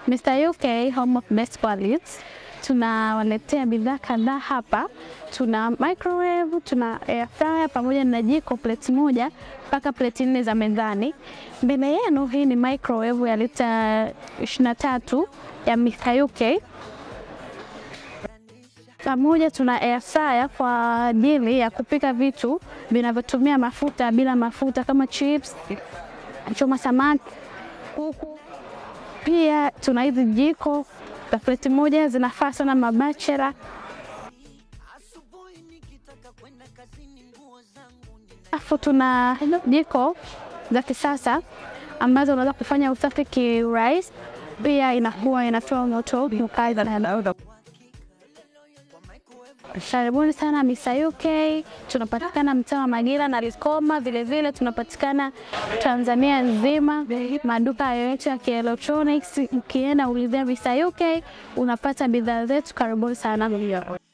Mr. UK Home of Best Qualities tunawaletea bidhaa kadhaa hapa. Tuna microwave, tuna air fryer pamoja na jiko plate moja mpaka plate nne za mezani. Mbele yenu hii ni microwave ya lita 23 ya Mr. UK pamoja tuna air fryer kwa ajili ya kupika vitu vinavyotumia mafuta bila mafuta kama chips, choma samaki, kuku. Pia tuna hizi jiko za pleti moja zinafaa sana mabachela. Alafu tuna jiko za kisasa ambazo unaweza kufanya usafi kiurahisi, pia inakuwa inatoa moto mkali sana. Karibuni sana Mr. UK. Tunapatikana mtaa wa Magila na Likoma, vilevile tunapatikana Tanzania nzima, maduka yoyote ya kielektroniki. Ukienda ulizia Mr. UK unapata bidhaa zetu. Karibuni sana.